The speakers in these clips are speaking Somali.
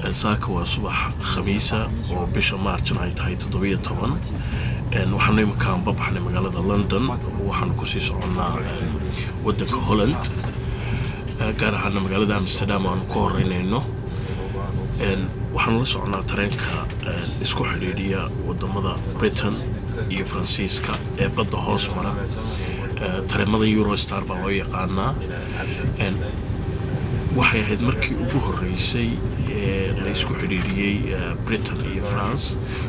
saaka waa subax khamiisa oo bisha maarjna ay tahay toddobiyo toban waxaanu iminkaan babaxnay magaalada london waxaanu kusii soconnaa waddanka holland gaar ahaana magaalada amsterdam aanu ku horeynayno waxaanu la soconnaa tareenka isku xidhiidhiya wadamada britain iyo faransiiska ee badda hoos mara tareemada eurostar baa loo yaqaanaa waxay ahayd markii ugu horeysay ee la isku xidhiidhiyey britain iyo france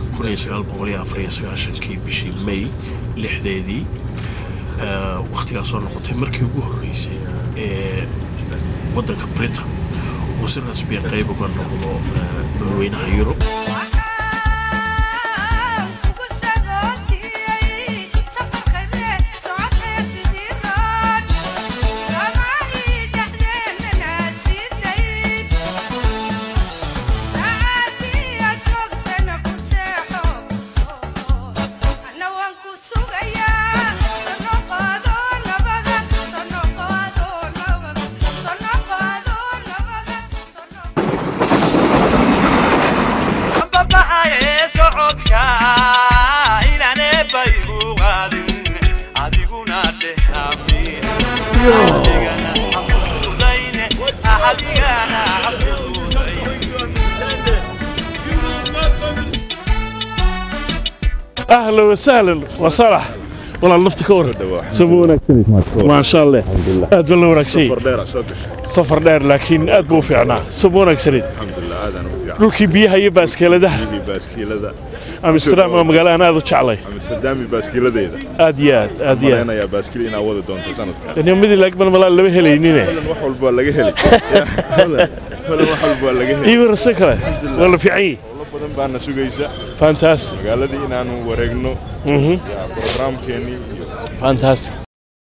kii bishii may lixdeedii wakhtigaasoo noqotay markii ugu horeysay ee waddanka britain uu si rasmiya qayb uga noqdo dadweynaha yurub اهلا وسهلا وصالح والله نفتك ورد سمونا ما شاء الله aad baa la wanaagsan safar dheer laakiin aad buu u fiicnaa soo wanaagsaneed dhulkii biyaha iyo baaskeeladaha amsterdam waa magaalo aan aad u jeclay amsterdami baaskiiladeeda aad iyo aad aad iyo aad ayaa baaskiil inaa wadi doonto sanadkan nimadii laagban malaa lama helaynine wax walba waa laga heli holan wax walba waa laga heli iyo warse kale waa la fiican yihi howlo badan baana sugaysa fantastic magaaladii inaanu wareegno mhm programkeennii iyo fantastic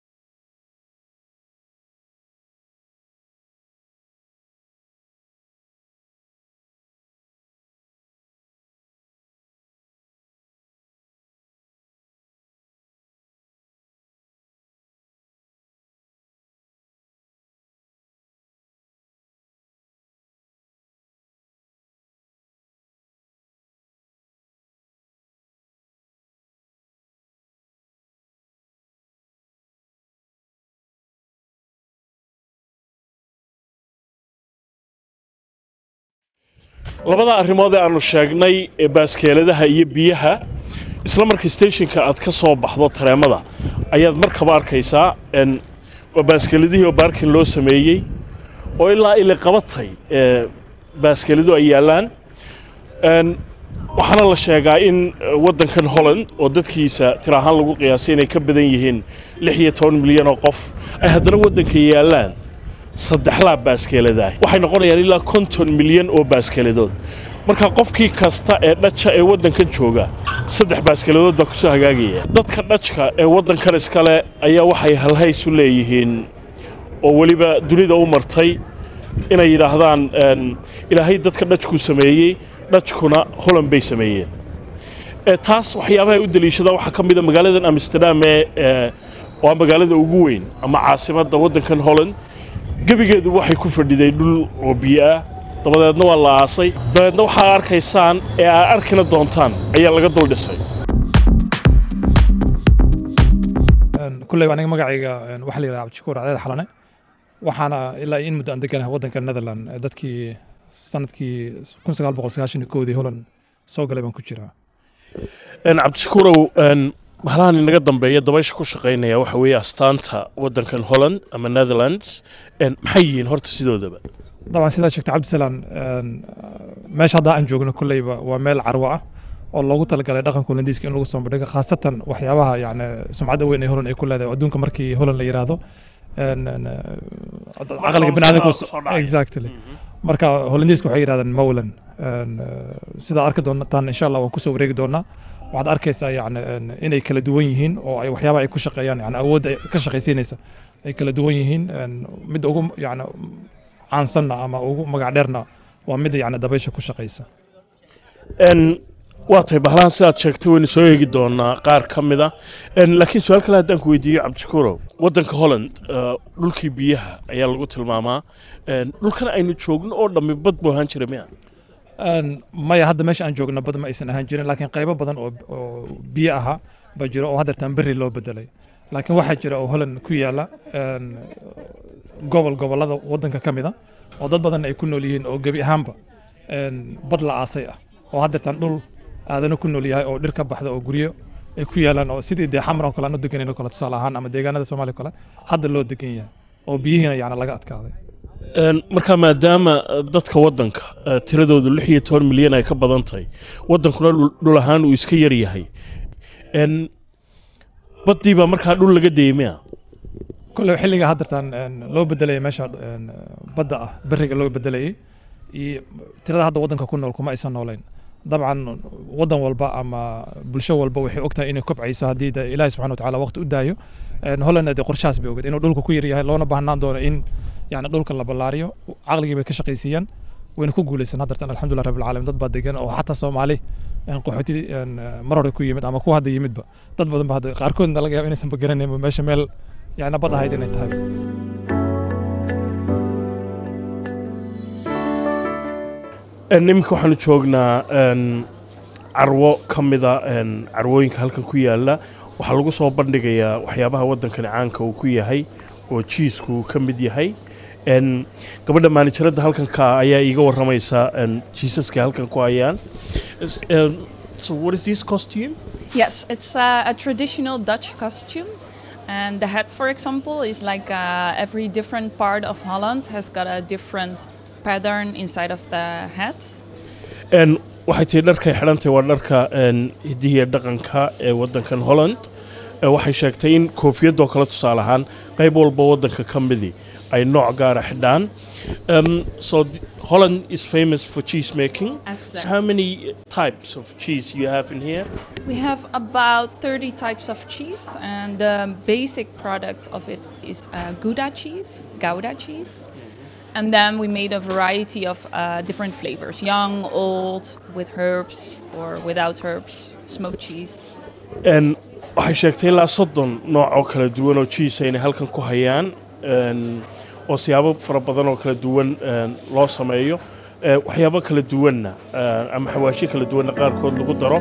labada arrimood ee aanu sheegnay ee baaskeeladaha iyo biyaha isla markii stationka aad ka soo baxdo tareemada ayaad markaba arkaysaa n waa baaskeeladihii oo baarkin loo sameeyey oo ilaa ili qabatay ee baaskeeladu ay yaallaan n waxaana la sheegaa in waddankan holland oo dadkiisa tir ahaan lagu qiyaasay inay ka badan yihiin lix iyo toban milyan oo qof ay haddana waddanka yaallaan saddex laab baaskeeladaah waxay noqonayaan ilaa konton milyan oo baaskeeladood marka qofkii kasta ee dhaja ee waddankan jooga saddex baaskeeladood baa kusoo hagaagaya dadka dhajka ee waddankan iskale ayaa waxay halhays u leeyihiin oo weliba dunida u martay inay yidhaahdaan ilaahay dadka dhajkuu sameeyey dhajkuna holand bay sameeyeen taas waxyaabaha ay u daliishadaan waxaa ka mida magaaladan amsterdam ee waa magaalada ugu weyn ama caasimadda waddankan holland gebigeedu waxay ku fadhiday dhul oo biyo ah dabadeedna waa la aasay dabeedna waxaa arkaysaan ee aad arkina doontaan ayaa laga dul dhisay kulley aniga magacayga waxaa la yidhaha cabdishakuur cadeed xalane waxaana ilaa in muddo aan deganahay waddanka netherland dadkii sanadkii kun sagaal boqol sagaashan iyo koodii holland soo galay baan ku jiraa cabdishakuurow mahalahan inaga dambeeya dabaysha ku shaqaynaya waxa weeye astaanta waddankan holland ama netherlands maxay yihiin horta sidoodaba dabcan sidaa sheegtay cabdisalaan meesha hadda aan joogno kulleyba waa meel carwo ah oo loogu talagalay dhaqanka holandiiska in lagu soo bandhigo khaasatan waxyaabaha yani sumcadda weyn ee holland ay ku leedahay adduunka markii holland la yidhaahdo caqliga biniaadamku exactly marka holandiiska waxay yidhahdaan mowlan sidaa arki doontaan insha allah waan kusoo wareegi doonaa waxaad arkaysaa yani inay kala duwan yihiin oo ay waxyaabaha ay ku shaqeeyaan yani awoodda ka shaqaysiinaysa ay kala duwan yihiin midda ugu yani caansanna ama ugu magac dheerna waa midda yani dabaysha ku shaqaysa waa tahay bahalahan sidaad sheegtay waynu soo eegi doonaa qaar ka mid a laakiin su-aal kale haddaan ku weydiiyo cabdishakuurow waddanka holland dhulkii biyaha ayaa lagu tilmaamaa dhulkan aynu joogno oo dhammi bad buu ahaan jira miya Een, maya hadda meesha aan joogno bad ma aysan ahaan jirin laakiin qaybo badan oo oo biyo ahaa baa jiro oo haddeertaan berri loo bedelay laakiin waxaa jira oo holland ku yaala een, gobol gobollada waddanka ka mid a oo dad badan ay ku nool yihiin oo gebi ahaanba een, bad la aasay ah oo haddeertaan dhul aadana ku nool yahay oo dhir ka baxda oo guryo ay ku yaalaan oo sidii dee xamar oo kale aan u deganayn oo kale tusaale ahaan ama deegaanada soomaaliya oo kale hadda loo degan yahay oo biyihiina yacni laga adkaaday Een, marka maadaama eh, dadka waddanka eh, tiradoodu lix iyo toban milyan ay ka badan tahay waddankuna dhul- dhul ahaan uu iska yar yahay Een, baddii baa markaa dhul laga deemaya كله xilliga haddartan een, loo bedelaya meesha een, badda ah beriga loo bedelayay iyo tirada hadda waddanka ku nool kuma aysan noolayn dabcan waddan walba ama bulsho walba waxay ogtahay inay kobcayso haddii de ilaahi subxana watacaala waqti u daayo Een, hollandna dee qorshahaas bay ogeed inuu dhulka ku yar yahay loona baahnaan doono in yani dhulka la ballaariyo caqligii bay ka shaqaysiiyaan wayna ku guuleysan haddartan alxamdulilah rabbil caalamiin dad baa degan oo xataa soomaali een, qaxooti een, mar hore ku yimid ama kuwa hadda yimidba dad badan ba hadda qaarkoodna laga yaaba inaysanba garanaynba meesha meel yani bad ahayd inay tahay Een, iminka waxaanu joognaa een, carwo ka mida een, carwooyinka halkan ku yaala waxaa lagu soo bandhigayaa waxyaabaha waddankani caanka uu ku yahay oo jiisku ka mid yahay Een, gabadha maanijaradda halkan ka ayaa iiga waramaysa een, jiisaska halkan ku hayaan Is- een, so what is this costume Yes, it's uh, a traditional Dutch costume. And the hat, for example, is like uh, every different part of Holland has got a different pattern inside of the hat. Een, waxay tihi dharkay xidhantahay waa dharka een, hidihiya dhaqanka ee waddankan holland Ee, waxay sheegtay in koofiyadoo kale tusaale ahaan qayb walba waddanka ka midii ay nooc gaara xidhaan Um, so th- Holland is famous for cheese making. So Exactly. how many types of cheese you have in here? We have about 30 types of cheese, and the basic product of it is uh, Gouda cheese, Gouda cheese. And then we made a variety of uh, different flavors young, old, with herbs, or without herbs, smoked cheese. En waxay sheegtay ilaa soddon nooc oo kala duwan oo cheese ayna halkan ku hayaan en, oo siyaabo fara badan oo kala duwan en, loo sameeyo Eh, waxyaabo kala duwanna eh, ama xawaashyo kala duwanna qaarkood lagu daro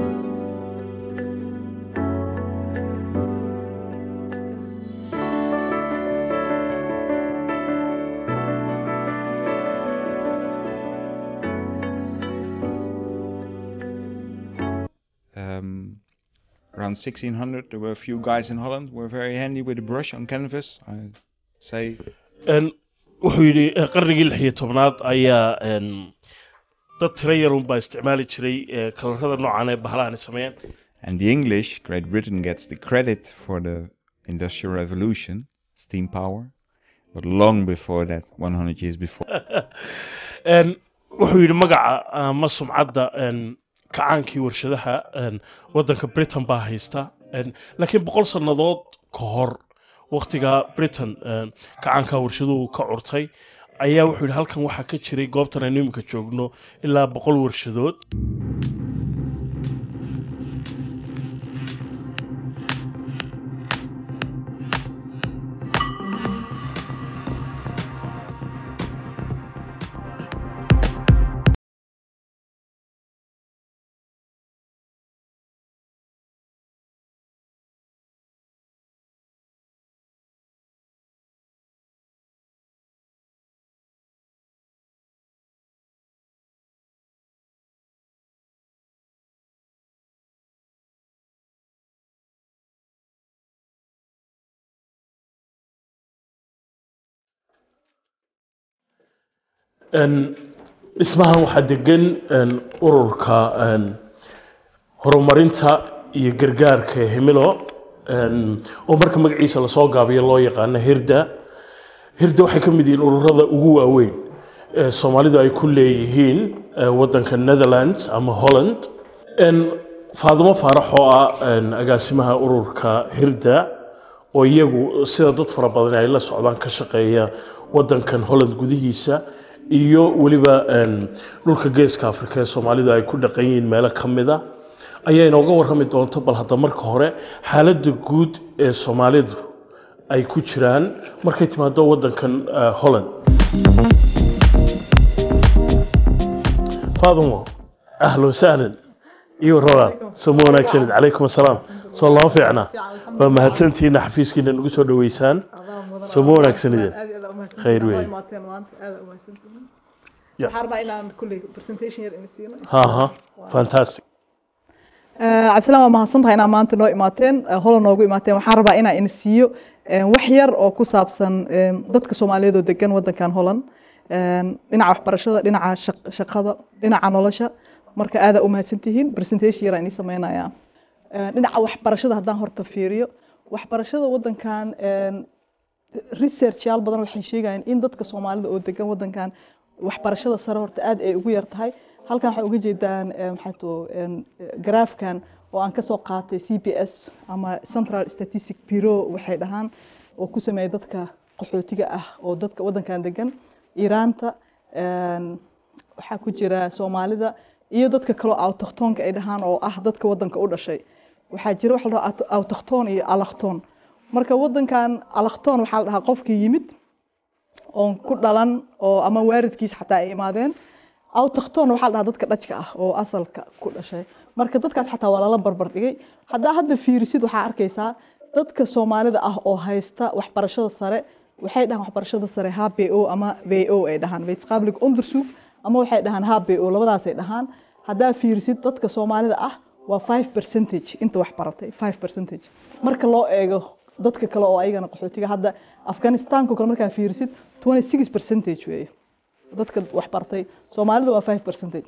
um, around 1600 there were a few guys in holland who were very handy with a brush on canvas i say En, wuxuu yidhi eh, qarnigii lix iyo tobnaad ayaa en, dad tiro yarun baa isticmaali jiray eh, kalarada noocan ee bahalahan sameeyaan and the english great britain gets the credit for the industrial revolution steam power but long before that 100 years before En, wuxuu yidhi magaca ama sumcadda en, kacaankii warshadaha en, waddanka britain baa haysta En, laakiin boqol sannadood ka hor wakhtiga britain en, kacaanka warshaduhu ka curtay ayaa wuxuu yidhi halkan waxaa ka jiray goobtan aynu iminka joogno ilaa boqol warshadood En, dhismahan waxaa degan en, ururka en, horumarinta iyo gargaarka ee himilo en, oo marka magaciisa lasoo gaabiyo loo yaqaano hirda hirda waxay ka mid yihiin ururada ugu waaweyn ee soomaalidu ay ku leeyihiin eh, waddanka netherlands ama holland En, faadimo faarax oo ah en, agaasimaha ururka hirda oo iyagu sida dad fara badan ay la socdaan ka shaqeeya waddankan holland gudihiisa iyo weliba en, dhulka geeska afrika ee soomaalidu ay ku dhaqan yihiin meelo ka mida ayaa inooga warrami doonta bal hadda marka hore xaaladda guud ee soomaalidu ay ku jiraan markay timaado waddankan eh, holland فاطمة أهلا وسهلا iyo rabaad somo wanaagsanid calaykum assalaam soo lama fiicna waa mahadsantihiin xafiiskiina nagu soo dhaweysaan somo wanaagsanideen khayr weeye Yeah. waxaan rabaa inaan kulley presentation yar ina siino ha ha fantastic cabdisalaan waa mahadsantahay inaa maanta noo imaateen eh, hola noogu imaateen waxaan rabaa inaa ina siiyo eh, wax yar oo ku saabsan eh, dadka soomaaliyeed oo degan wadankan holan dhinaca waxbarashada dhinaca shaq- shaqada dhinaca nolosha marka aada u mahadsantihiin presentation yar aan ii sameynaya Eh, dhinaca waxbarashada haddaan horta fiiriyo waxbarashada wadankan eh, researchyaal badan waxay sheegayaan in dadka soomaalida oo degan wadankan waxbarashada sare horta aad ay ugu yar tahay halkan waxay uga jeedaan eh, maxay too garaafkan oo aan kasoo qaatay c b s ama central statistic bureau waxay dhahaan oo ku sameeya dadka qaxootiga ah oo dadka wadankan degan iiraanta een, waxaa ku jira soomaalida iyo dadka kaloo autochtonka ay dhahaan oo ah dadka wadanka u dhashay waxaa jira waxa la dhahaa auto- autochton iyo alakton marka wadankan alakton waxaa la dhahaa qofkii yimid oon ku dhalan oo ama waalidkiis xataa ay imaadeen autochton waxaa la dhahaa dadka dhajka ah oo asalka ku dhashay marka dadkaas xataa waa lala barbar dhigay haddaa hadda fiirisid waxaa arkaysaa dadka soomaalida ah oo haysta waxbarashada sare waxay dhahaan waxbarashada sare hbo ama vo ay dhahaan wetenschappelijk onderzoek ama waxay dhahaan hbo labadaasay dhahaan haddaa fiirisid dadka soomaalida ah waa 5 percentage inta wax baratay 5 percentage marka loo eego dadka kale oo ayagana qaxootiga hadda afghanistanka kale markaa fiirisid 26 percentage weeye dadka wax bartay soomaalida waa 5 percentage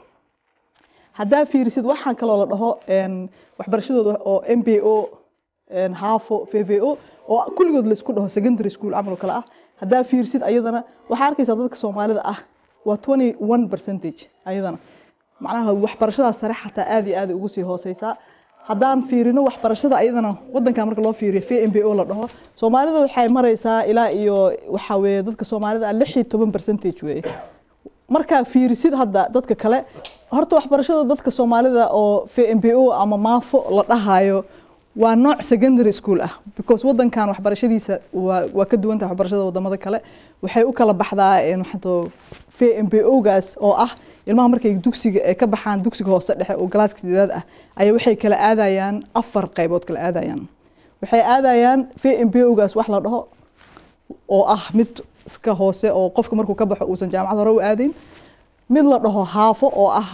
haddaa fiirisid waxaan kaloo la dhaho een, waxbarashadooda oo mbo een, hafo vvo oo kulligood laisku dhaho secondary school camal oo kale ah haddaa fiirisid ayadana waxaa arkaysaa dadka soomaalida ah waa 21 percentage ayadana macnaha waxbarashadaas sare xataa aad iyo aad ay ugu sii hooseysaa haddaan fiirino waxbarashada ayadana wadankan marka loo fiiriyo v m b o la dhaho soomaalida waxay maraysaa ilaa iyo waxaa weeye dadka soomaalida ah lix iyo toban percentage weeye markaa fiirisid hadda dadka kale horta waxbarashada dadka soomaalida oo v m b o ama maafo la dhahayo waa nooc secondary school ah because wadankan waxbarashadiisa waa waa ka duwan tahay waxbarashada wadamada kale waxay u kala baxdaa een, maxaa too v m b o gaas oo ah ilmaha markay dugsiga ay ka baxaan dugsiga hoose dhexe oo galaaska sideedaad ah ayaa waxay kala aadayaan afar qaybood kala aadayaan waxay aadayaan v m b o gaas wax la dhaho oo ah mid iska hoose oo qofka markuu ka baxo uusan jaamacad hore u aadayn mid la dhaho haafo oo ah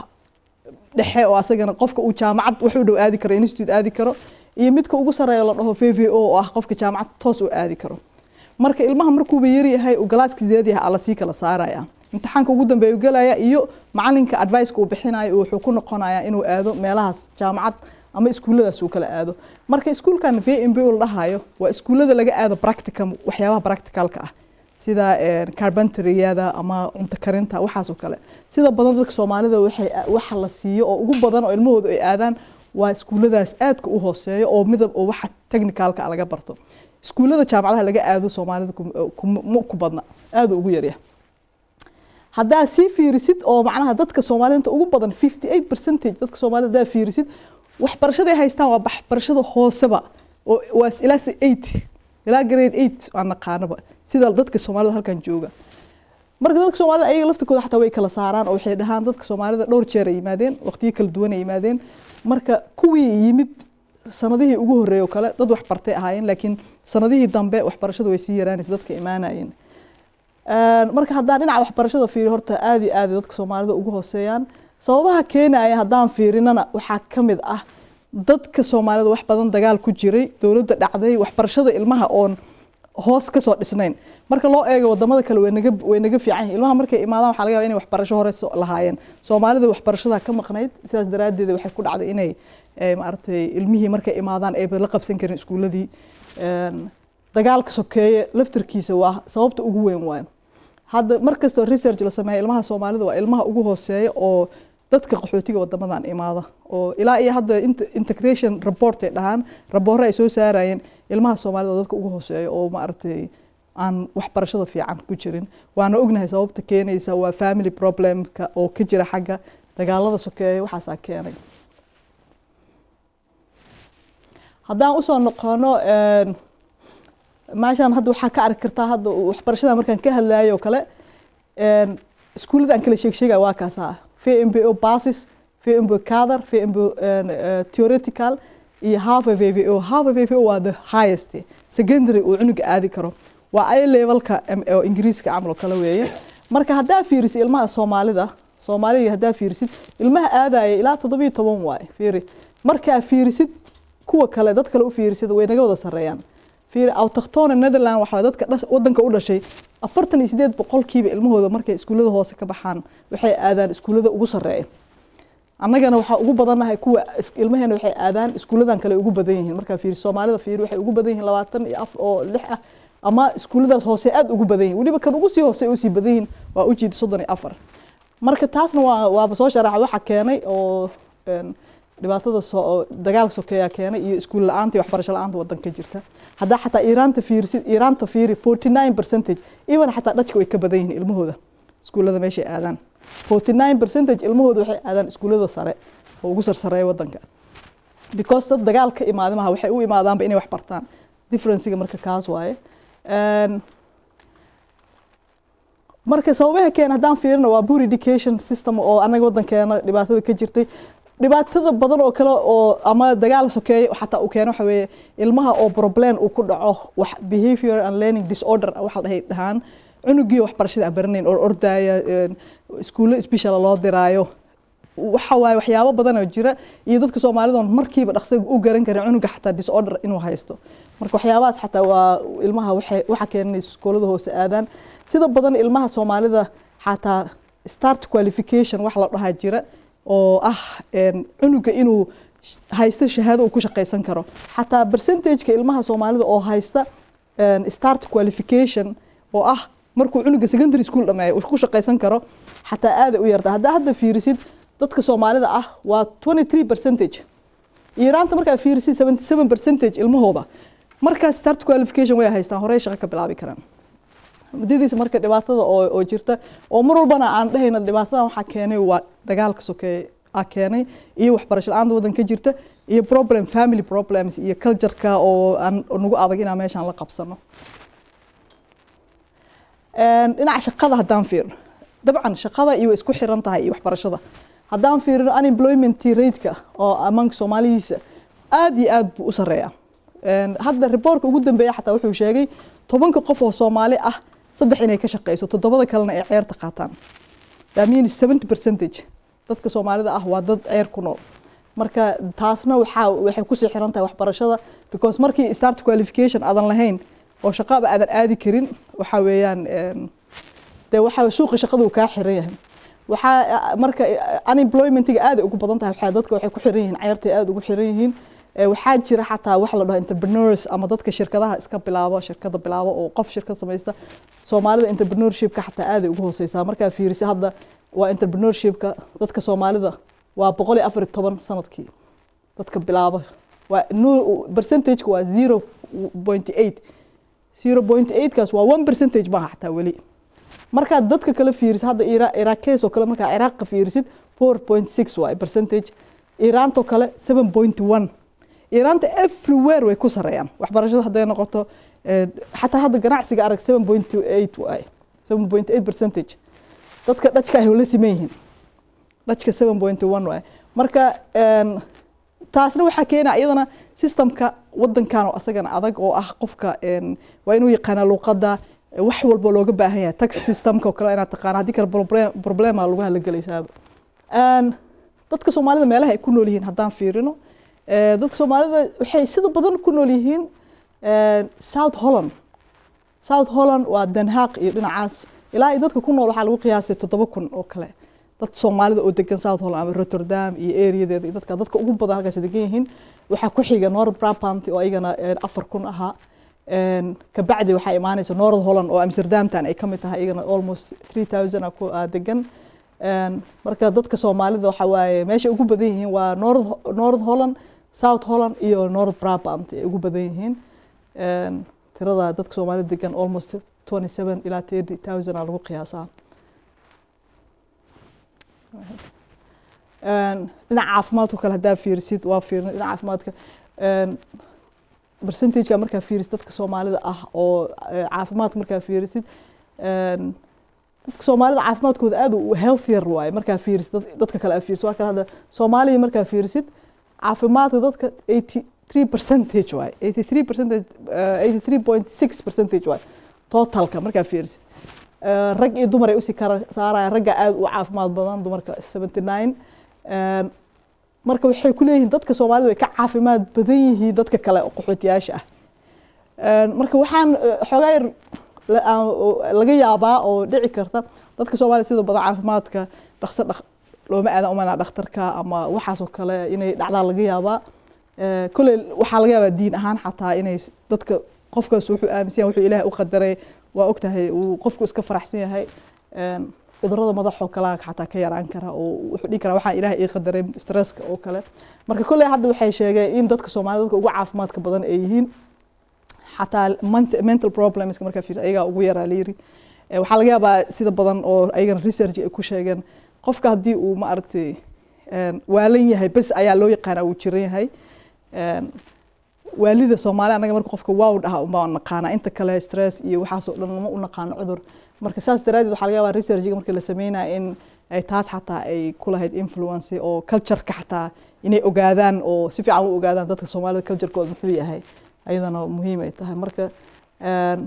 dhexe oo asagana qofka uu jaamacad wax u dhow aadi karo institute aadi karo iyo midka ugu sareeya la dhaho v v o oo ah qofka jaamacad toos u aadi karo marka ilmaha markuuba yaryahay uu galaaska sideed yahay ala sii kala saaraya imtixaanka ugu dambeeya uu gelaya iyo macalinka advice-ka uu bixinayo wuxuu ku noqonayaa inuu aado meelahaas jaamacad ama iskuulladaas uu kala aado marka iskuulkan v m b o la dhahayo waa iskuullada laga aado practicum waxyaabaha practicalka ah sida carbenteryada ama cunto karinta waxaas oo kale sida badan dadka soomaalida waxay waxa la siiyo oo ugu badan oo ilmahooda ay aadaan waa iskuulladaas aadka u hooseeyo oo midab oo waxa technicalka ah laga barto iskuullada jaamacadaha laga aado soomaalida kum- kum- ma ku badna aada ugu yaryahay haddaa sii fiirisid oo macnaha dadka soomaalida inta ugu badan 58 percentage dadka soomaalida haddaa fiirisid waxbarashaday haystaan waa waxbarashada hooseba oo waa ilaa se 8 ilaa grade 8 aan naqaanaba sida dadka soomaalida halkan jooga marka dadka soomaalida ayaga laftirkooda xataa way kala saaraan oo waxay dhahaan dadka soomaalida dhowr jeer ay yimaadeen waqtiyo kala duwan ay yimaadeen marka kuwii yimid sanadihii ugu horreeyay oo kale dad wax bartay ahaayeen laakiin sanadihii dambe waxbarashada way sii yaraanaysa dadka imaanayeen marka haddaan dhinaca waxbarashada fiiriyo horta aad iyo aad ay dadka soomaalida ugu hooseeyaan sababaha keenaya haddaan fiirinana waxaa ka mid ah dadka soomaalida wax badan dagaal ku jiray dowladda dhacday waxbarashada ilmaha oon hoos kasoo dhisnayn marka loo eego wadamada kale way naga way naga fiican yihiin ilmaha markay imaadaan waxaa laga yaabaa inay waxbarasho hore soo lahaayeen soomaalida waxbarashada ka maqnayd sidaas daraaddeed waxay ku dhacday inay eh, maaragtay ilmihii markay imaadaan ayba la qabsan karin iskuuladii Een, dagaalka sokeeye laftarkiisa waa sababta ugu weyn waayo hadda mar kastoo research la sameeya ilmaha soomaalida waa ilmaha ugu hooseeya oo dadka qaxootiga wadamadan imaada oo ilaa iyo hadda int- integration report ay dhahaan raboore ay soo saarayeen ilmaha soomaalida waa dadka ugu hooseeya oo maaragtay aan waxbarashada fiican ku jirin waana ognahay sababta keenaysa waa family problemka oo ka jira xagga dagaalada sokeeya waxaasaa keenay haddaan usoo noqono een, meeshaan hadda waxaa ka arki kartaa hadda waxbarashada markaan ka hadlayo oo kale een, iskuullada aan kala sheeg sheegaya waa kaasaa VMBO basis VMBO kader VMBO theoretical iyo half a VWO half a VWO waa the highest secondary uu cunuga aadi karo waa ay levelka oo ingiriiska camal oo kale weeye marka haddaa fiirisid ilmaha soomaalida soomaaliga haddaa fiirisid ilmaha aadaya ilaa toddobiyo toban waaye fiiri markaa fiirisid kuwa kale dad kale u fiirisid way naga wada sarreeyaan fiiri autochtone netherland waxaa dadka wadanka u dhashay afartan iyo sideed boqolkiiba ilmahooda markay iskuullada hoose ka baxaan waxay aadaan iskuullada ugu sarreeya annagana waxaa ugu badannahay kuwa ilmaheena waxay aadaan iskuulladan kale ugu badan yihiin markaa fiiri soomaalida fiiri waxay ugu badan yihiin labaatan iyo af oo lix ah ama iskuulladaas hoose aada ugu badan yihin weliba kan ugu sii hoose usii badan yihiin waa ujeeda soddon iyo afar marka taasna waa waaba soo sharaxa waxa keenay oo dhibaatada soo dagaal sokeeya keenay iyo iskuul la-aanta iyo waxbarasho la-aanta wadanka jirta haddaa xataa iiraanta fiirisid iiraanta fiiri forty nine percentage even xataa dhajka way ka badan yihiin ilmahooda iskuullada meeshay aadaan forty nine percentage ilmahooda waxay aadaan iskuullada sare oo ugu sarsareeya wadanka because dad dagaal ka imaada maha waxay u imaadaanba inay wax bartaan differencega marka kaas waaye marka sababaha keena haddaan fiirino waa poor education system oo anaga wadankeena dhibaatada ka jirtay dhibaatada badan oo kale oo ama dagaal sokeeya xataa uu keeno waxa weeye ilmaha oo problem uu ku dhaco wax behavior and learning disorder waxa la dhahay dhahaan cunugii waxbarashada aan baranayn oo ordaya iskuulo special loo diraayo waxa waaye waxyaabo badan oo jira iyo dadka soomaalida markiiba dhaqsiga u garan karin cunuga xataa disorder inuu haysto marka waxyaabahaas xataa waa ilmaha waxa keenay iskoolada hoose aadaan sida badan ilmaha soomaalida xataa start qualification wax la dhahaa jira oo ah cunuga inuu haysto shahaado uu ku shaqaysan karo xataa percentageka ilmaha soomaalida oo haysta start qualification oo ah markuu cunuga secondary school dhameeyo uu ku shaqaysan karo xataa aada u yarta haddaa hadda fiirisid dadka soomaalida ah waa twenty three percentage iiraanta markaa fiirisid seventy seven percentage ilmahooda markaa start qualification way haystaan horey shaqo ka bilaabi karaan muddadiisa marka dhibaatada oo oo jirta oo mar walbana aan dhahayna dhibaatadan waxaa keenay waa dagaalka sokeeye a keenay iyo waxbarasho la-aanta waddanka jirta iyo problem family problems iyo cultureka oo aan nagu adag inaan meeshaan la qabsano dhinaca shaqada haddaan fiirno dabcan shaqada iyo way isku xiran tahay iyo waxbarashada haddaan fiirino unemployment rateka oo amanka soomaalidiisa aada iyo aada buu u sareeyaa hadda reportka ugu dambeeya xataa wuxuu sheegay tobanka qof oo soomaali ah saddex inay ka shaqeyso toddobada kalena ay ceerta qaataan that means seventy percentage dadka soomaalida ah waa dad ceer ku nool marka taasna waxaa waxay kusii xiran tahay waxbarashada because markii start qualification aadan lahayn oo shaqaba aadan aadi karin waxa weeyaan dee waxa suuqa shaqada uu kaa xiran yahay waxaa marka unemploymentiga aada ugu badan tahay waxaa dadka waxay ku xiran yihiin ceertay aada ugu xiran yihiin waxaa jira xataa wax la dhaho entrepreneurs ama dadka shirkadaha iska bilaabo shirkada bilaabo oo qof shirkad samaysta soomaalida entrepreneurshipka xataa aaday ugu hooseysaa markaa fiirisa hadda waa entrepreneurshipka dadka soomaalida waa boqol iyo afar iyo toban sanadkii dadka bilaabo waa percentageka waa zero point eight zero point eight kaas waa one percentage maaha xataa weli markaad dadka kale fiirisid hadda iraqes oo kale markaa ciraaqa fiirisid four point six waay percentage iiraantoo kale seven point one iiraanta everywhere way ku sareeyaan waxbarashada hadday noqoto xataa hadda ganacsiga arag seven point eight waay seven point eight percentage dadka dhajka ay la siman yihiin dhajka seven point one waay marka taasna waxaa keenaya iyadana systemka wadankan oo asagana adag oo ah qofka waa inuu yaqaana luuqada wax walba looga baahan yahay tax systemka oo kale inaad taqaana haddii kale problema lagu halagalaysaaba dadka soomaalida meelaha ay ku nool yihiin haddaan fiirino dadka soomaalida waxay sida badan ku nool yihiin south holland south holland waa denhaaq iyo dhinacaas ilaa dadka ku nool waxaa lagu qiyaasay toddoba kun oo kale dad soomaalida oo degan south holland ama rotterdam iyo areadeeda iyo dadka dadka ugu badan halkaas degan yihiin waxaa ku xiga north brabant oo ayagana afar kun ahaa kabacdi waxaa imaanaysa north holland oo amsterdamtan ay kamid tahay iyagana almost three thousand ku degan marka dadka soomaalida waxa waaye meesha ugu badan yihiin waa north north holland south holland iyo north brabant ay ugu badan yihiin tirada dadka soomaalida degan almost twenty seven ilaa thirty thousand aa lagu qiyaasaa dhinaca caafimaadka kale haddaa fiirisid waa fiirin dhinaca caafimaadka percentageka markaa fiirisid dadka soomaalida ah oo caafimaadka markaa fiirisid dadka soomaalida caafimaadkooda aad u healthier waaye markaa fiirisid dad- dadka kale aa fiirisid waa kan hadda soomaaliya markaa fiirisid caafimaadka dadka 83 percentage waaye 83 percentage uh, 83.6 percentage waaye totalka markaa fiirisid Eh, rag iyo dumar ay usii kara saarayaan ragga aad u caafimaad badan dumarka 79 Eh, marka waxay ku leeyihiin dadka soomaalida way ka caafimaad badan yihiin dadka kale oo qaxootiyaasha ah Eh, marka waxaan eh, xoogaa yar la- aan- oo laga yaabaa oo dhici karta dadka soomaalida sida badan caafimaadka dhaqso dhaq looma aadan umanaa dhakhtarka ama waxaasoo kale inay dhacdaa laga yaabaa Eh, kolley waxaa laga yaabaa diin ahaan xataa inay s- dadka qofkaas wuxuu aaminsan yahay wuxuu ilaahay u qadaray waa ogtahay uu qofku iska faraxsan yahay Een, cudurrada madaxoo kale xataa ka yaraan kara oo wuxuu dhihi karaa waxaan ilaahay ii qadaray stresska oo kale marka kolley hadda waxay sheegeen in dadka soomaalida dadka ugu caafimaadka badan ay yihiin xataa ment- mental problems markaa fiir ayagaa ugu yaraa layiri Eh, waxaa laga yaabaa sida badan oo ayagana research ay ku sheegeen qofka haddii uu maaragtay een, waalan yahay bes ayaa loo yaqaanaa uu jiran yahay Een, waalida soomaali anaga marka qofka waaw dhaha unbaa naqaanaa inta kale stress iyo waxaasoo dhan ma u naqaano cudur marka saas daraadeed waxaa laga yaabaa researchiga markii la sameynaya in ay taas xataa ay ku lahayd influence oo cultureka xataa inay ogaadaan oo si fiican u ogaadaan dadka soomaalida culturekooda muxuu yahay ayadana muhiim ay tahay marka een,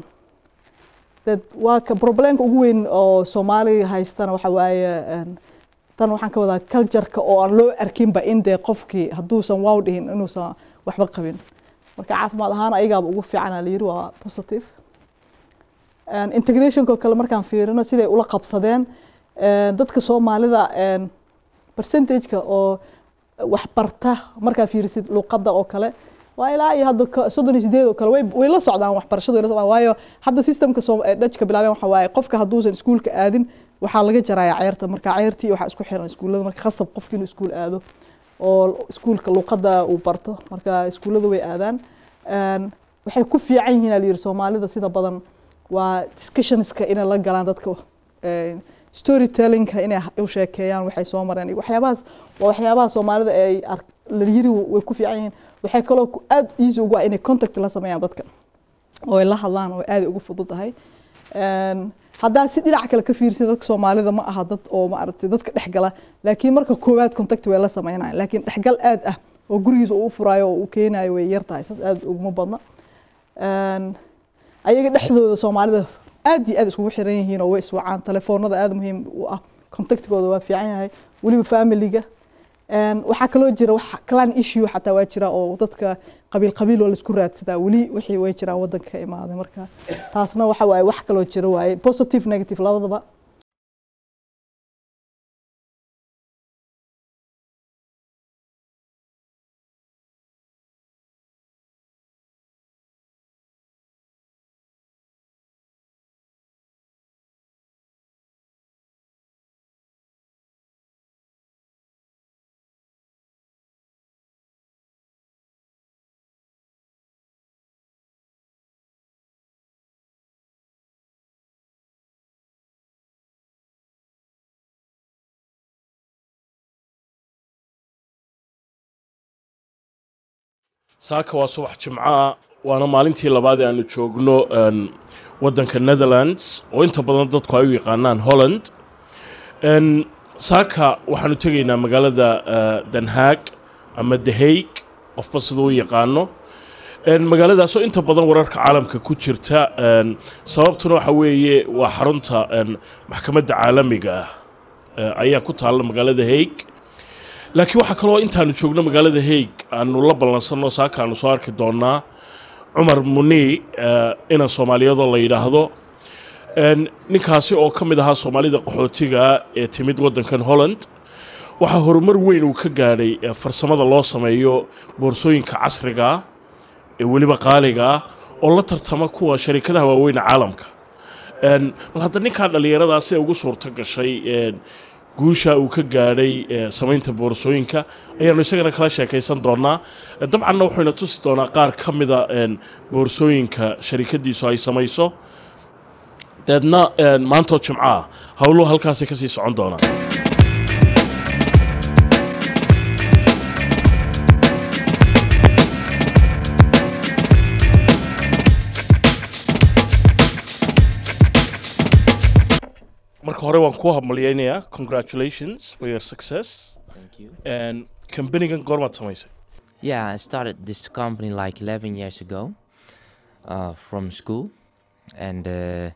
dad waa ka problemka ugu weyn oo soomaaliga haystana waxa waaye een, tan waxaan ka wadaa cultureka oo aan loo arkinba in dee qofkii hadduusan waaw dhihin inuusan waxba qabin marka caafimaad ahaan ayagaaba ugu fiicana la yiri waa positive Een, integrationko kale markaan fiirino siday ula qabsadeen een, dadka soomaalida een, percentageka oo wax barta markaa fiirisid luqadda oo kale waa ilaa iyo hadda ka- soddon iyo sideed oo kale way way la socdaan waxbarashadu way la socdaan waayo hadda systemka soo ee dhajka bilaabeen waxa waaye qofka hadduusan iskuulka aadin waxaa laga jarayaa ceyrta marka ceyrtii waxaa isku xiran iskuullada marka khasab qofki inuu iskuul aado oo iskuulka luqadda uu barto marka iskuullada way aadaan Een, waxay ku fiican yihiin aa la yiri soomaalida sida badan waa discussionska inay la galaan dadka een, storytellingka inay u sheekeeyaan waxay soo mareen iyo waxyaabahaas waa waxyaabaha soomaalida ay ark- la yiri way ku fiican yihiin waxay kaloo ku- aad easy ugu ah inay contact la sameeyaan dadka oo ay la hadlaan oo aad ugu fududahay Een, haddaa si dhinac kale ka fiirsid dadka soomaalida ma aha dad oo maaragtay dadka dhexgala laakiin marka koowaad contact way la sameynayaan laakiin dhexgal aad ah oo gurigiisa uu u furaayo oo uu keenayo way yar tahay saas aad uguma badna Een, ayaga dhexdooda soomaalida aad iyo aad iskugu xiran yihiin oo way iswacaan telefoonada aad muhiim u ah contactkooda waa fiican yahay weliba familiga Een, waxaa kaloo jira wax clan issue xataa waa jira oo dadka qabiil qabiil oo laisku raadsadaa weli wixii way jiraan wadanka ka imaaday marka taasna waxa waaye wax kaloo jira waaye positive negative labadaba saaka waa subax jimcaha waana maalintii labaad ee aanu joogno een, waddanka netherlands oo inta badan dadku ay u yaqaanaan holland Een, saaka waxaanu tegaynaa magaalada eh, den haag ama the hague qofba siduu u yaqaano Een, magaaladaasoo inta badan wararka caalamka ku jirta een, sababtuna waxa weeye waa xarunta een, maxkamadda caalamiga ah eh, ayaa ku taalla magaalada hague laakiin waxaa kaloo intaanu joogno magaalada hague aanu la ballansanno saaka aanu soo arki doonaa cumar muni eh, inan soomaaliyadoo la yidhaahdo Een, ninkaasi oo ka mid ahaa soomaalida qaxootiga ee timid waddankan holland waxaa horumar weyn uu ka gaadhay eh, farsamada loo sameeyo boorsooyinka casriga ah ee weliba qaaliga ah oo la tartama kuwa sharikadaha waaweyn ee caalamka Een, bal hadda ninkaa dhallinyaradaa si ay ugu suurto gashay een, guusha uu ka gaadhay eh, samaynta boorsooyinka ayaanu isagana kala sheekaysan doonaa Eh, dabcanna wuxuuna tusi doonaa qaar ka mida een, boorsooyinka sharikadiisu ay samayso deedna een, maantoo jimco ah howluhu halkaasi kasii socon doonaa hore waan kuu hambalyaynayaa congratulations for your success Thank you. And kambanigan goormaad samaysay Yeah, I started this company like 11 years ago uh, from school, and uh,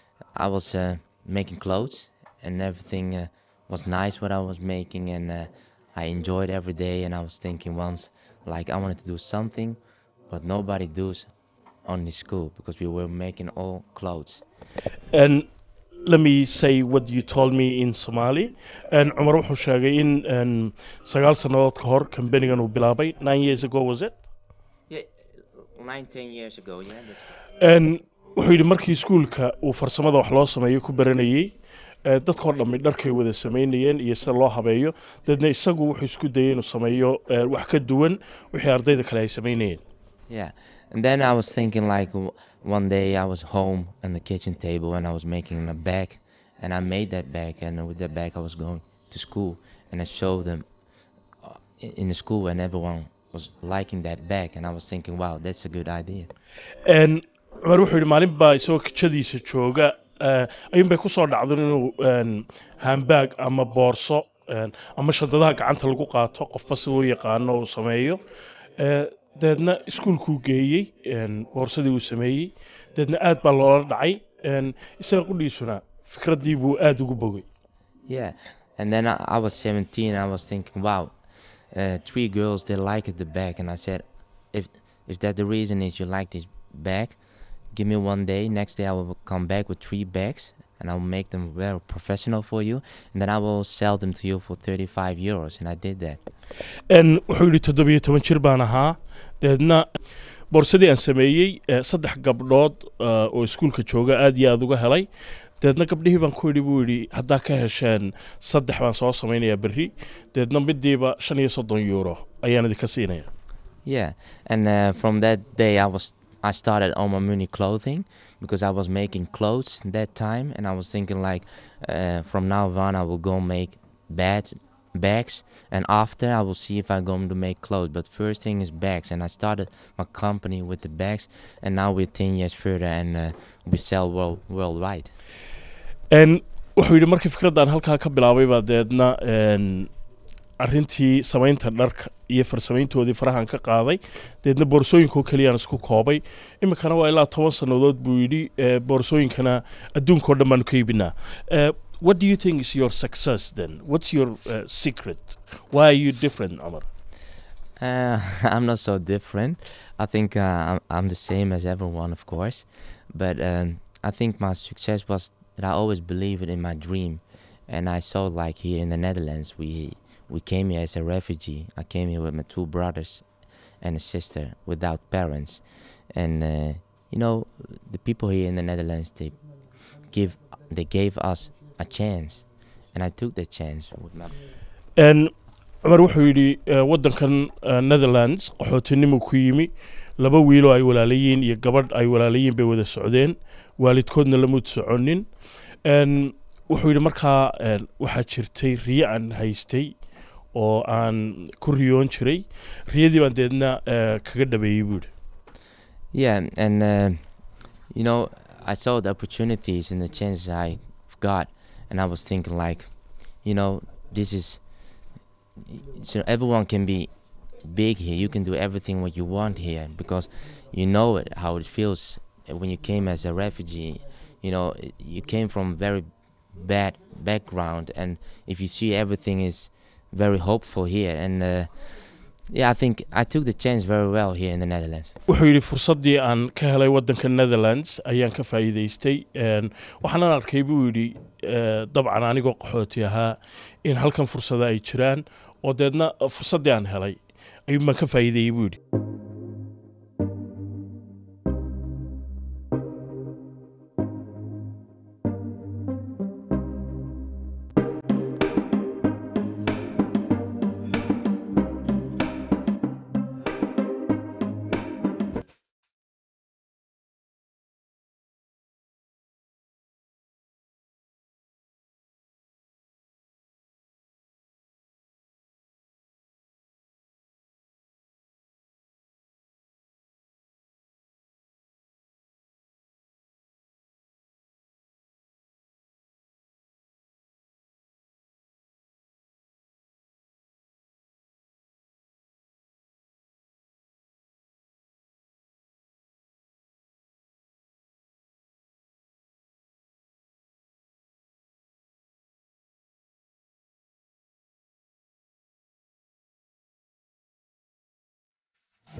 I was uh, making clothes, and everything uh, was nice what I was making, and uh, I enjoyed every day. And I was thinking once, like I wanted to do something, but nobody does on the school because we were making all clothes. And let me say what you told me in Somali and Cumar wuxuu sheegay in um, sagaal sannadood ka hor kambanigan uu bilaabay nine years ago was it Yeah, nine, ten years ago. Yeah. That's And wuxuu yidhi markii iskuulka uu farsamada wax loo sameeyo ku baranayey eh, dadkoo dhammi dharkay wada samaynayeen iyo sida loo habeeyo dabeedna isagu wuxuu isku dayay inuu sameeyo eh, wax ka duwan wixii ardayda kale ay samaynayeen Yeah, and then I was thinking like w- one day I was home on the kitchen table and I was making a bag, and I made that bag, and with that bag I was going to school and I showed them uh, i- in the school, and everyone was liking that bag, and I was thinking, wow, that's a good idea. En cumar wuxuu yidhi maalin baa isagoo kijadiisa jooga eh, ayuun bay kusoo dhacdan inuu en, handbag ama boorso en, ama shantadaha gacanta lagu qaato qofba siduu yaqaano uu sameeyo Eh, dabeedna iskuulkuu geeyey en, boorsadii uu sameeyey dabeedna aad baa loola dhacay en, isaga qudhiisuna fikraddii buu aada ugu bogay Yeah, and then I, I was 17, and I was thinking, wow, uh, three girls they liked the bag, and I said, if if that the reason is you like this bag, give me one day. Next day I will come back with three bags, and I will make them very professional for you, and then I will sell them to you for 35 euros, and I did that. En, wuxuu yidhi toddobiyo toban jir baan ahaa dabeedna boorsadii aan sameeyey eh, saddex gabdhood eh, oo iskuulka jooga aad iyo aada uga helay dabeedna gabdhihii baan ku yidhi buu yidhi haddaa ka hesheen saddex baan soo samaynayaa berri dabeedna midiiba shan iyo soddon euro ayaan idinka siinaya Yeah, and uh, from that day I was I started on my Muni clothing because I was making clothes that time, and I was thinking like, uh, from now on I will go make bags, bags, and after I will see if I'm going to make clothes. But first thing is bags, and I started my company with the bags, and now we're ten years further, and uh, we sell world worldwide. En, wuxuu yidhi markii fikraddan halkaa ka bilaabay baa dabeedna en, arrintii samaynta dharka iyo farsamayntoodii farahan ka qaaday dabeedna boorsooyinkoo keliyaan isku koobay iminkana waa ilaa toban sannadood buu yidhi eh, boorsooyinkana adduunkao dhan baanu ka iibinaa Eh, what do you think is your success then what's your uh, secret why are you different Omar Uh, I'm not so different. I think uh, I'm, I'm the same as everyone, of course. But um, I think my success was that I always believed in my dream, and I saw like here in the Netherlands, we we came here as a refugee. I came here with my two brothers and a sister without parents, and uh, you know the people here in the Netherlands they give they gave us a chance, and I took that chance with my En, cumar wuxuu yidhi eh, waddankan eh, netherlands qaxootinimuu ku yimi laba wiiloo ay walaalayiin iyo gabadh ay walaalayiin bay wada socdeen waalidkoodna lamud soconin En, wuxuu yidhi markaa en, waxaa jirtay riyo aan haystay oo aan ku riyoon jiray riyadii baan deedna eh, kaga dhabeeyey buu yidhi Yeah, and uh, you know, I saw the opportunities and the chances I got, and I was thinking like, you know, this is so everyone can be big here. You can do everything what you want here because you know it how it feels when you came as a refugee. You know, i- you came from very bad background, and if you see everything is very hopeful here, and uh, yeah, I think I took the chance very well here in the Netherlands. wuxuu yidhi fursaddii aan ka helay waddanka netherlands ayaan ka faa'iidaystay En, waxaanan arkay buu yidhi eh, dabcan anigoo qaxooti ahaa in halkan fursada ay jiraan oo deedna fursaddii aan helay ayuun baan ka faa'iideeyey buu yidhi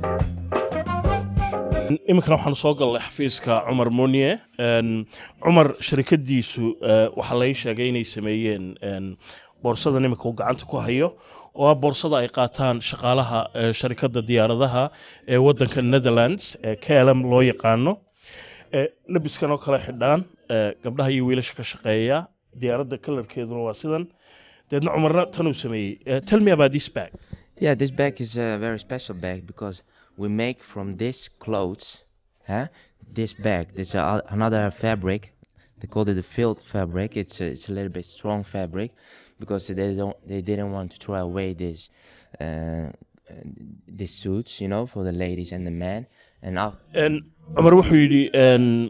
iminkana waxaan soo galnay xafiiska cumar muniye Een, cumar sharikadiisu eh, waxaa lai sheegay inay sameeyeen een, boorsadan iminka uu gacanta ku hayo oo ah boorsada ay qaataan shaqaalaha eh, sharikadda diyaaradaha ee waddanka netherlands ee klm loo yaqaano Eh, labiskan oo kale xidhaan eh, gabdhaha iyo wiilasha ka shaqeeya diyaaradda kalarkeeduna waa sidan deedna cumarna tanuu sameeyey Eh, tell me about this bag Yeah, this bag is a very special bag because we make from this clothes, huh? This bag. There's a, another fabric. They called it the field fabric. It's a, it's a little bit strong fabric because they don't they didn't want to throw away this uh, these suits, you know, for the ladies and the men. And now Een, cumar wuxuu yidhi een,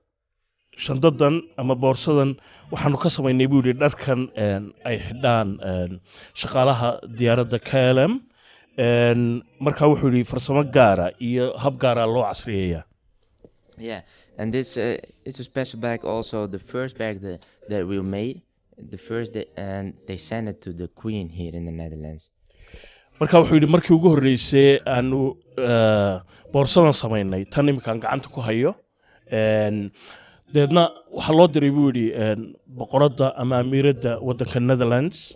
shandadan ama boorsadan waxaanu ka samaynay buu yidhi dharkan een, ay xidhaan een, shaqaalaha diyaaradda klm Een, markaa wuxuu yidhi farsamo gaara iyo hab gaara loo casriyeeyaa Yeah, and this uh, it's a special bag. Also, the first bag that that we made, the first that, and they sent it to the Queen here in the Netherlands. marka wuxuu yidhi markii ugu horreysay aanu eh, boorsadan samaynay tan iminkaan gacanta ku hayo Een, deedna waxaa loo diray buu yidhi een, boqoradda ama amiiradda waddanka netherlands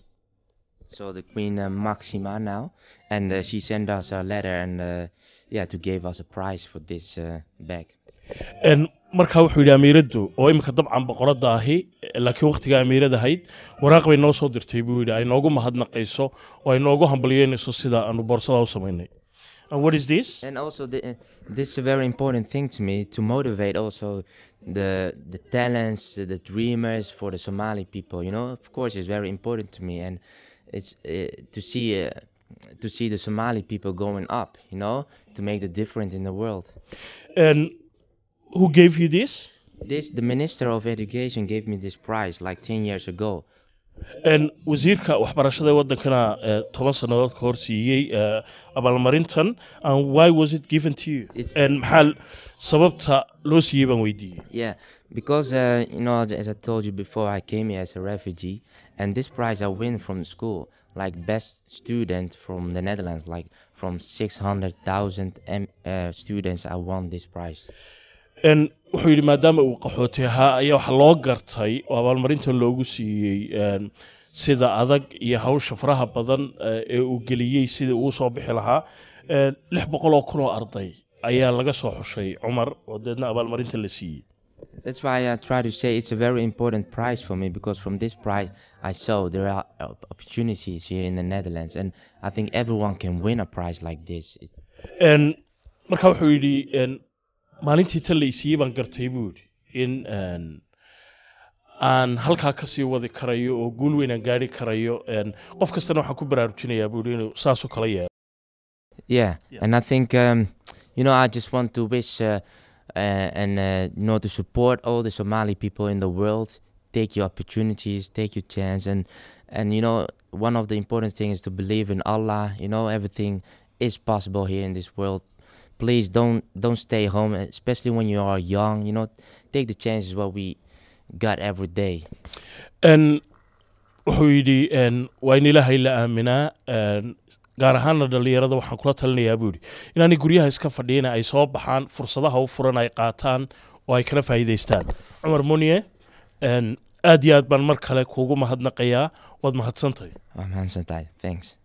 So the Queen uh, Maxima now, and uh, she sent us a letter and uh, yeah, to give us a prize for this uh, bag. Een, markaa wuxuu yidhi amiiraddu oo iminka dabcan boqoradda ahi laakiin wakhtigaa amiirad ahayd waraaq bay noo soo dirtay buu yidhi ay noogu mahadnaqayso oo ay noogu hambalyeynayso sida aanu boorsada u samaynay and what is this And also, the, uh, this is a very important thing to me to motivate also the the talents, the dreamers for the Somali people. You know, of course, it's very important to me, and it's uh, to see uh, to see the Somali people going up. You know, to make the difference in the world. And who gave you this This the Minister of Education gave me this prize like ten years ago. Een, wasiirka waxbarashada ee waddankana eh, toban sannadood ka hor siiyey eh, abaalmarintan and why was it given to you It's- Een, maxaa sababta loo siiyey baan weydiiyey Yeah, because uh, you know, as I told you before, I came here as a refugee, and this prize I win from school, like best student from the Netherlands, like from 600,000 M- uh, students, I won this prize. Een, wuxuu yidhi maadaama uu qaxooti ahaa ayaa waxaa loo gartay oo abaalmarintan loogu siiyey een, sida adag iyo hawsha faraha badan eh, ee uu geliyey sidii uu soo bixi lahaa Een, lix boqol oo kun oo arday ayaa laga soo xushay cumar oo deedna abaalmarinta la siiyey That's why I try to say it's a very important prize for me because from this prize I saw there are op- opportunities here in the Netherlands, and I think everyone can win a prize like this. It, Een, marka wuxuu yidhi een, maalintii tan la isiiyey baan gartay buu yidhi in een, aan halkaa kasii wadi karayo oo guul weyn aan gaari karayo een, qof kastana waxaan ku baraarujinayaa buu yidhi inuu saas u kala yeelo Yeah, Yeah. and I think um, you know I just want to wish uh, uh, and uh, you know to support all the Somali people in the world. Take your opportunities, take your chance, and and you know one of the important things is to believe in Allah. You know everything is possible here in this world. Please don't don't stay home, especially when you are young. You know, take the chances what we got every day. Een, wuxuu yidhi een, waa in ilaahay la aaminaa een, gaar ahaana dhallinyarada waxaan kula talinayaa buu yidhi inaanay guryaha iska fadhiina ay soo baxaan fursadaha u furan ay qaataan oo ay kala faa'iidaystaan cumar muniye een, aad iyo aad baan mar kale kuugu mahadnaqayaa waad mahadsantahay I'm Hansen Thanks.